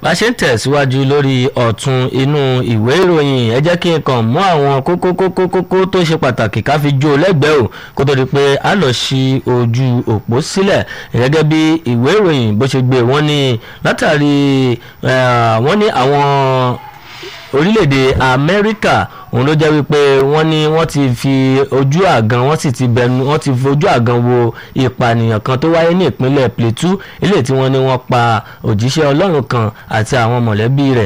bá ṣe ń tẹ̀síwájú lórí ọ̀tún inú ìwé ìròyìn ẹ jẹ́ kí n kàn mú àwọn kókó kókó kókó tó ṣe pàtàkì ká fi jó lẹ́gbẹ̀ẹ́ o kó tó di pé a lọ sí ojú òpó sílẹ̀ gẹ́gẹ́ bí ìwé ìròyìn bó ṣe gbé wọ́n ní látàrí wọ́n ní àwọn orílẹ̀-èdè amẹ́ríkà òun ló jẹ́ wípé wọ́n ní wọ́n ti fi ojú àgan wọ́n sì ti bẹnu wọ́n ti fojú àgan wo ìpànìyàn kan tó wáyé ní ìpínlẹ̀ plateau eléyìí tí wọ́n ní wọ́n pa òjíṣẹ́ ọlọ́run kan àti àwọn mọ̀lẹ́bí rẹ̀